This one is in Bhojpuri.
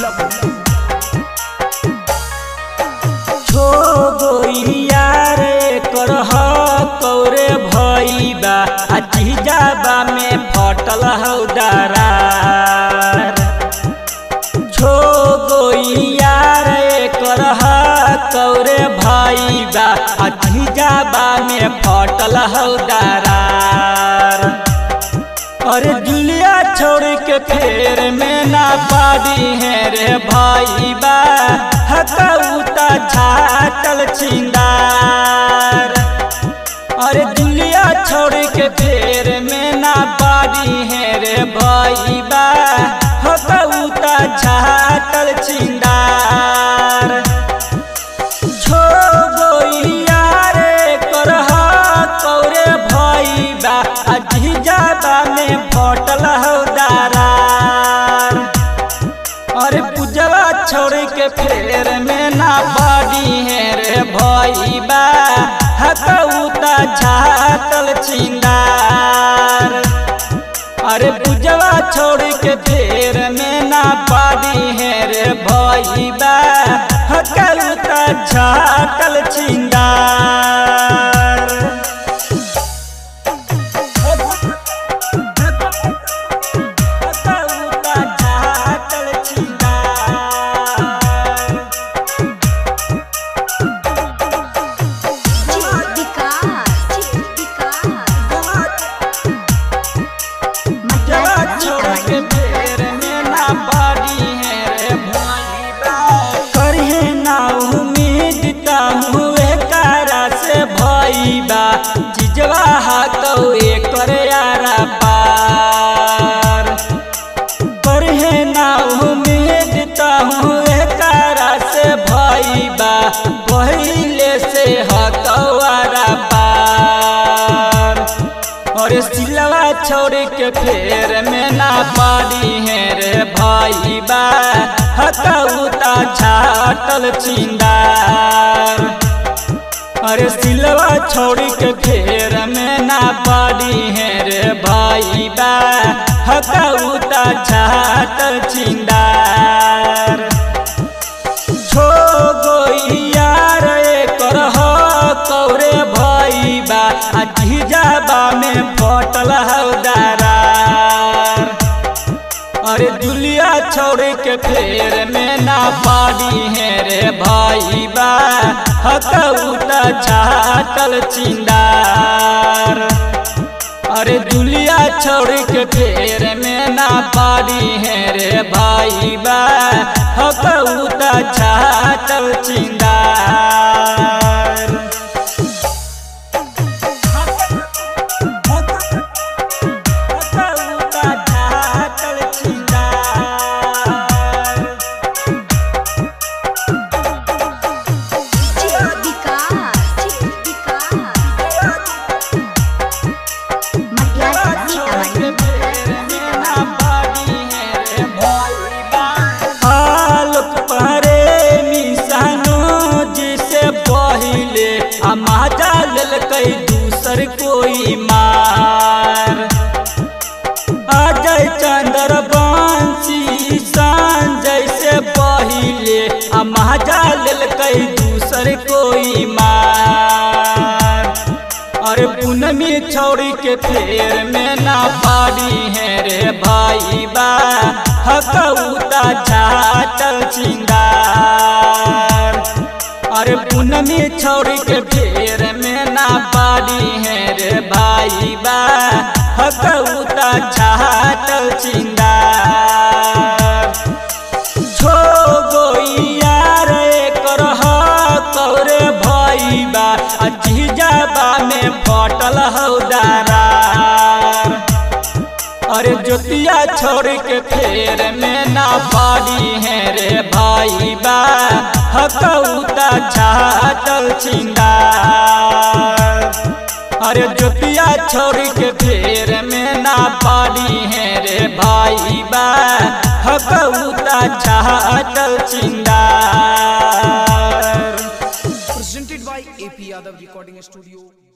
छो गोइया रे करह कौरे भइबा आ जीजाबा में फटल हौ दरार छो गोइया रे करह कौरे भइबा आ जीजाबा में फटल हौ दरार अरे जुलिया छोड़ के फेर में ना पादी है रे भाई बा हकौता छाटल छिंदार अरे जुलिया छोड़ के फेर में ना पादी है रे भाई बा हकौता छाटल छिंदार छो गोइया रे करह कौरे भइबा आ जीजाबा में फटल हौ दरार अरे पूजवा छोड़ के फेर में ना बाड़ी है रे भइबा हकौता झाटल छिंदार अरे पूजवा छोड़ के फेर में ना पाड़ी है रे भइबा हकौता झाटल छिंदार हकौता झाटल छिंदार विकास जवा छोड़ के फेर में ना बाड़ी है रे भइबा करहे ना उम्मीद ता हुए कारा से भइबा जिजवा हाथौ एकर यारा पार करहे ना उम्मीद ता हुए कारा से भइबा पहिले से हकवारा पार और सिलवा छोड़ के फेर में ना पारी है रे भाई बा हकौता छाटल छिंदार अरे सिलवा छोड़ के फेर में ना पारी है रे भाई बा हकौता छाटल छिंदार छो गोइया रे करह कौरे भइबा आ जीजाबा में फटल हौ दरार अरे दुलिया छोड़ के फेर में ना पाड़ी है रे भइबा हकौता छाटल चिंदार अरे दुलिया छोड़ के फेर में ना पारी है रे भाई बा हकौता छाटल चिंदार हकौता छाटल चिंदार आलोक प्रेमी सानो जिसे पहिले आ माजा लेलकै दूसर कोई मार अजय चंद्र बंशी संजय से पहिले आ माजा लेलकै दूसर कोई मार अरे पूनमी छोड़ी के फेर में ना पाड़ी है रे भाई बा हकौता छाटल चिंगार अरे पूनमी छोड़ी के फेर में ना पाड़ी है रे भाई बा हकौता छाटल चिंगार छो गोइया रे करह कौरे भइबा आ जीजाबा में फटल हौ दरार अरे जोतिया छोड़ के फेर में ना पाड़ी है रे भाई बा हकौता छाटल छिंदार अरे जोतिया छोड़ के फेर में ना पाड़ी है रे भाई बा हकौता छाटल छिंदार presented by AP Yadav Recording Studio,